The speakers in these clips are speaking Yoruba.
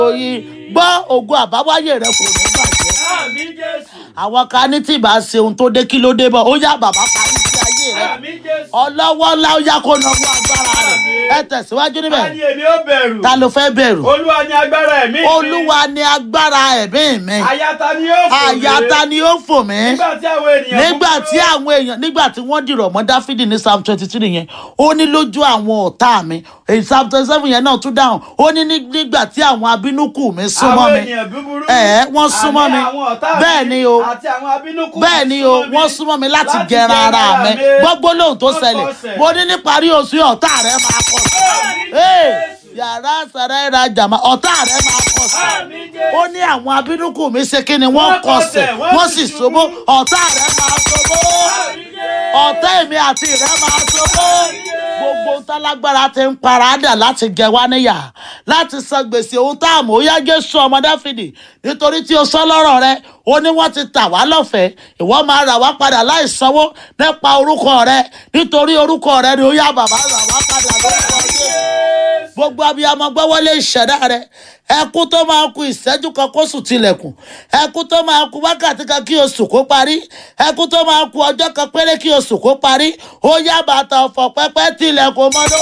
yìí gbọ́ ògo àbáwáyé rẹ kò ní bàjẹ́ Àmín Jésù. àwọn kan ní tí ìbá ṣe ohun tó dé kí ló dé bọ̀ ó yá bàbá parí sí ayé rẹ Àmín Jésù. ọlọ́wọ́ ńlá ó yá kó nọwọ́ agbára rẹ ẹ tẹ̀síwájú Ta níbẹ̀ ni èmi ó bẹ̀rù? ta ló fẹ́ bẹ̀rù Olúwa ni agbára ẹ̀mí mi. olúwa ni agbára ẹ̀mí mi Àyà ta ni yóò fò mí? àyà ta ni ó fò mí Nígbà tí àwọn ènìyàn nígbà búburú- tí àwọn èèyàn nígbà tí wọ́n dìrọ̀ mọ́ dáfídì ní psalm twenty three yẹn ó ní lójú àwọn ọ̀tá mi èyí psalm twenty seven yẹn náà tún dáhùn ó ní ní- nígbà tí àwọn abínúkù mi súnmọ́ àwọn mi ènìyàn búburú. ẹ̀ wọ́n súnmọ́ Àní mi àwọn ọ̀tá mi bẹ́ẹ̀ ni o àti àwọn abínúkú mi bẹ́ẹ̀ ni o súnmọ́ mi wọ́n súnmọ́ mi láti láti gẹran gẹran ara ara mi mi. gbogbo lóhùn tó Wọ́n ṣẹlẹ̀ kọsẹ̀. mo ní níparí oṣù yìí ọ̀tá rẹ máa kọ̀ sí Ee, yàrá sàrẹ́ ra jàmá ọ̀tá rẹ máa kọ̀ sí Àmín Jésù. ó ní àwọn abínúkù mi ṣe kí ni wọ́n Wọ́n kọsẹ̀ kọsẹ̀, wọ́n wọ́n sì sì ṣubú. ṣubú ọ̀tá rẹ máa ṣubú Àmín Jésù. ọ̀tá èmi àti ìrẹ́ máa ṣubú gbogbo tálágbára ti ń paradà láti jẹ wá níyà láti san gbèsè ohun tá a mọ̀ ó yá jésù ọmọ dáfídì nítorí tí o sọ lọ́rọ̀ rẹ ó ní wọ́n ti tà wá lọ́fẹ̀ẹ́ ìwọ máa rà wá padà láì sanwó nípa orúkọ rẹ nítorí orúkọ rẹ ni ó yá bàbá rà wá padà lórúkọ jésù gbogbo abiyamọ gbọ́wọ́lé ìṣẹ̀dá rẹ ẹkú tó máa ku ìṣẹ́jú kan kó sùn tilẹ̀kùn ẹkú tó máa ku wákàtí kan kí oṣù kó parí ẹkú tó máa ku ọjọ́ kan péré kí oṣù kó parí ó yá bàtà ọ̀fọ̀ pẹ́pẹ́ tilẹ̀kùn mọ́dọ́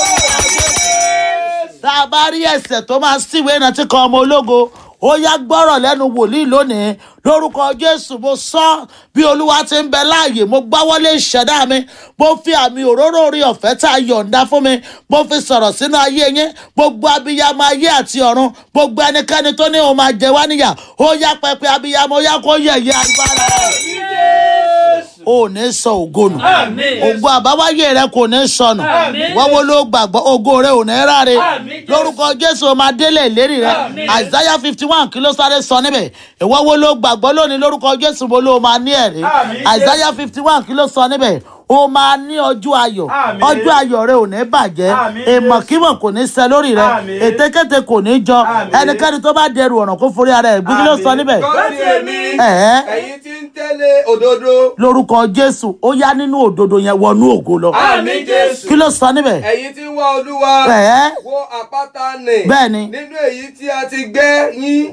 tá a bá rí ẹsẹ̀ tó máa síwèé ìrántí kan ọmọ ológo ó yá gbọ́rọ̀ lẹ́nu wòlíì lónìí lórúkọ jésù mo sọ bí olúwa ti ń bẹ láàyè mo gbáwọlé ìṣẹ̀dá mi mo fi àmì òróró orí ọ̀fẹ́ tá a yọ̀ǹda fún mi mo fi sọ̀rọ̀ sínú ayé yín gbogbo abiyamọ ayé àti ọ̀run gbogbo ẹnikẹ́ni tó ní òun máa jẹ wá níyà ó yá pẹpẹ abiyamọ ó yá kó yẹ̀yẹ́ agbára rẹ̀ ò ní sọ ògo nù Àmín. ògo àbáwáyé rẹ kò ní sọnù Àmín. wọ́n wo ló gbàgbọ́ ògo rẹ ò ní ráre Àmín, Jésù. lórúkọ jésù o máa délé ìlérí rẹ Àmín. àìsáyà fifty one kí ló sáré sọ níbẹ̀ ìwọ́ wo ló gbàgbọ́ lónìí lórúkọ jésù mo ló máa ní ẹ̀rí Àmín, àìsáyà fifty one kí ló sọ níbẹ̀ o máa ní ọjọ́ ayọ̀ Àmín. ọjọ́ ayọ̀ rẹ ò ní bàjẹ́ Àmín, èmọ̀kímọ̀ kò ní ṣẹ lórí rẹ Àmín. ètekéte kò ní jọ Àmín. ẹnikẹ́ni tó bá dẹrù ọ̀ràn kó forí ara ẹ̀ gbé kí ló sọ níbẹ̀ Gbọ́ sí èmi, Ẹ̀ẹ́. ẹ̀yin tí ń tẹ́lẹ̀ òdodo. lórúkọ jésù ó yá nínú òdodo yẹn wọnú ògo lọ Àmín Jésù. kí ló sọ níbẹ̀ Ẹ̀yin tí ń wá Olúwa. Ẹ̀ẹ́. Wo àpáta nì. Bẹ́ẹ̀ni. Nínú èyí tí a ti gbẹ́ yín.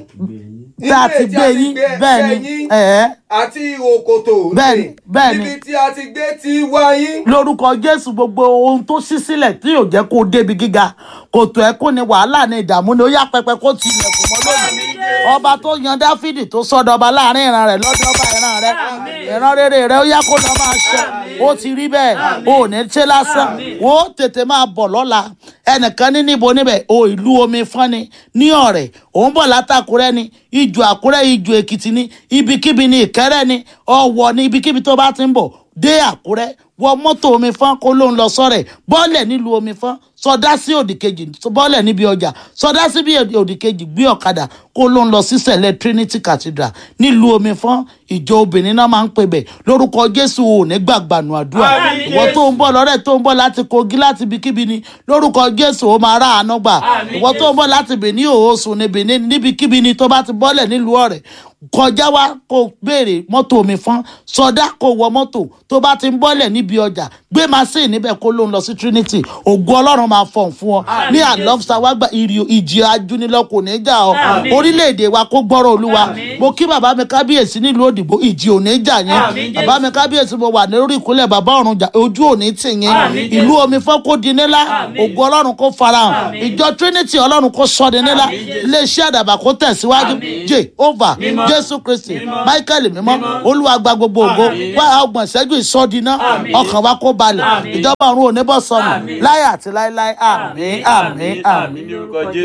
tá a ti Nínú èyí gbé yín bẹ́ẹ̀ ni ẹ̀ẹ́ Àti ihò kòtò. nì. Bẹ́ẹ̀ni, bẹ́ẹ̀ni. Níbi tí a ti gbé ti wá yín. lórúkọ jésù gbogbo ohun tó ṣí sílẹ̀ tí yóò jẹ́ kó débi gíga kòtò ẹ̀kún ni wàhálà ni ìdààmú ni ó yá pẹpẹ kó ti ilẹ̀kùn mọ́ lónìí ọba tó yan dáfídì tó sọdọba láàrin ìran rẹ̀ lọ́dọ̀ ọba ìran rẹ̀ ìran rere rẹ̀ ó yá kó lọ máa ṣẹ ó ti rí bẹ́ẹ̀ ó ò ní ṣe lásán ó tètè máa bọ̀ lọ́la ẹnìkan ní níbo níbẹ̀ o ìlú omi fọ́ni ní ọ̀rẹ́ òun bọ̀ látàkúrẹ́ ni ìjù àkúrẹ́ ìjù èkìtì ni ibikíbi ni ìkẹ́rẹ́ ni ọ̀wọ̀ ni ibikíbi tó bá ti ń bọ̀ dé àkúrẹ́ wọ mọ́tò omi fọ́n kó ló ń lọ sọ́rẹ̀ bọ́ọ̀lẹ̀ nílùú omi fọ́n sọdá sí òdì kejì bọ́ọ̀lẹ̀ níbi ọjà sọdá sí bí òdì kejì gbé ọ̀kadà kó ló ń lọ sí sẹ̀lẹ̀ Trinity Cathedral nílùú omi fọ́n ìjọ obìnrin náà máa ń pè bẹ̀ lórúkọ Jésù ò ní gbàgbànú àdúrà Àmín, ìwọ tó ń bọ̀ lọ́rẹ̀ tó ń bọ̀ láti Kogi láti ibikíbi ni lórúkọ Jésù ó máa rà àánú gbà Àmín, ìwọ tó ń bọ̀ láti Benin òhòsùn ní Benin níbikíbi ni tó bá ti bọ́lẹ̀ nílùú ọ̀rẹ́ kọjá wá kó béèrè mọ́tò omi fọ́n sọdá kó wọ mọ́tò tó bá ti ń bọ́lẹ̀ níbi ọjà gbé machine níbẹ̀ kó ló ń lọ sí Trinity ògo Ọlọ́run máa fọ̀n fún ọ ní àlọ́fíà wá gba ìrì ìjì ajúnilọ́ kò ní jà ọ Àmín. orílẹ̀-èdè wa kó gbọ́rọ̀ Olúwa Àmín. mo kí bàbá mi kábíyèsí nílùú òdìbò ìjì ò ní jà yín Àmín, Jésù. bàbá mi kábíyèsí mo wà lórí ìkúnlẹ̀ bàbá ọ̀run jà ojú ò ní tì yín Àmín, Jésù. ìlú omi fọ́ kó di nílá Àmín. ògo Ọlọ́run kó farahàn Àmín. ìjọ Trinity Ọlọ́run kó sọ di nílá Àmín, Jésù. iléeṣẹ́ àdàbà kó tẹ̀síwájú Àmín. Jehovah Mímọ́. Jésù Kristi Mímọ́. Michael mímọ́ Mímọ́. Olúwa gba gbogbo ògo Àmín. wá ọgbọ̀n ìṣẹ́jú ìsọdínà Àmín. ọkàn wa kó balẹ̀ Àmín. ìjọba ọ̀run ò ní bọ́ sọnù Àmín. láyé àti láéláé àmín àmín àmín. ní orúkọ Jésù.